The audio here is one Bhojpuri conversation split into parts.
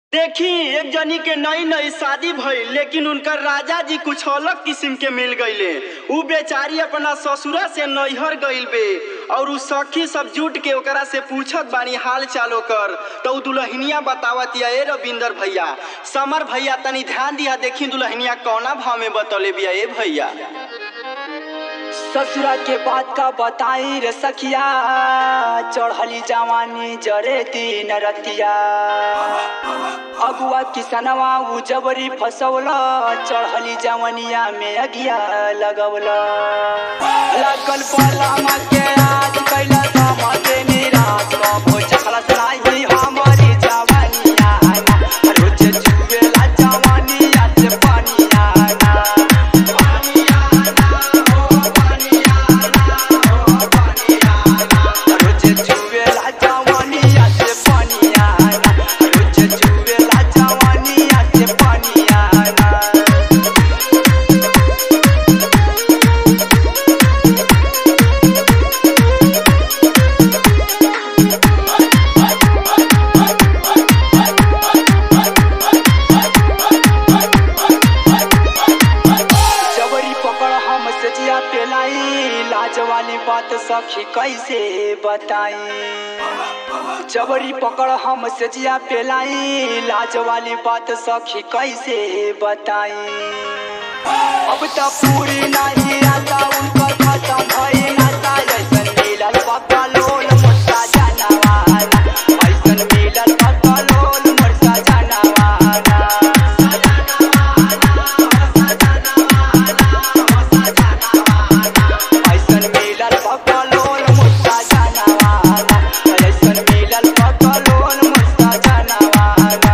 देखी एक जनी के नई नई शादी भइल लेकिन उनकर राजा जी कुछ अलग किस्म के मिल गईले उ बेचारी अपना ससुरा से नैहर गइल बे और उ सखी सब जुट के ओकरा से पूछत बानी हाल चालो कर तो उ दुल्हनिया बतावत या ए रविंदर भैया समर भैया तनी ध्यान दिया देखी दुल्हनिया कौना भाव में बतौले बिया ए भैया ससुरा के बात का बताई रे सखिया चढ़ली जवानी जरे दिन रतिया अगुआ किसनवा उ जबरी फसौला चढ़ली जवनिया में अगिया लगवला लगल पलामा के आज कैला समझे निराश कबो चखला सलाई हमारी जवानिया ना रोज चुवेला जवानिया से पानिया ना पानिया ना ओ पानिया ना ओ पानिया ना रोज चुवेला जवानिया से पानिया ना रोज चुवेला जवानिया से पानिया ना जबरी पकड़ हम सजिया पेलाई लाज वाली बात सखी कैसे बताई जबरी पकड़ हम सजिया पेलाई लाज वाली बात सखी कैसे बताई अब तो पूरी नहीं आता उनका खत्म भई नाता ऐसन मिलल पक्का लोल मोटा जानवाना ऐसन मिलल पक्का लोल मोटा जानवाना ऐसन मिलल पकलोन मुस्ता जानवाना ऐसन मिलल पकलोन मुस्ता जानवाना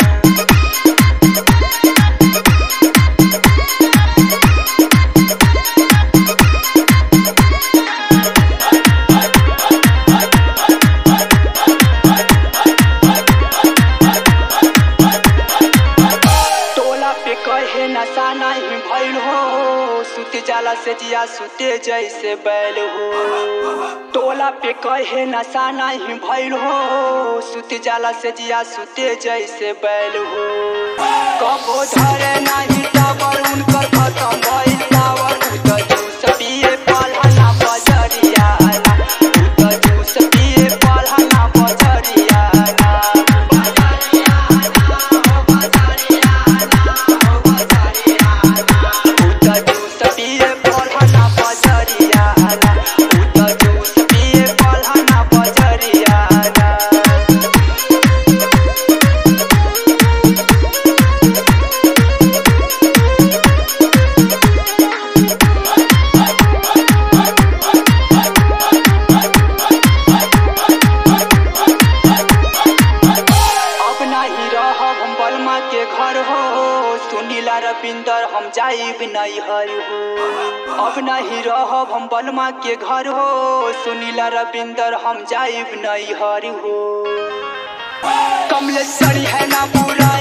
टोला पे कहे नशा नहीं भइल हो सुते जाला से जिया सुते जैसे बैल हो टोला पे कहे नशा नहीं भइल हो सुते जाला से जिया सुते जैसे बैल हो कबो धरे नहीं टावर उनकर खत्म भइल टावर उ त जूस पिए पलहना बजरिया ना उ त जूस पिए पलहना बजरिया ना उता जूस पिए पलहना बजरिया ना उता जूस पिए पलहना बजरिया ना अब नहीं रहब हम बलमा के घर हो सुनीला रविंदर हम जाइब नहीं हर हो अब नहीं रहब हम बलमा के घर हो सुनीला रविंदर हम जाइब नहीं हर हो कमलेश्वरी है ना पूरा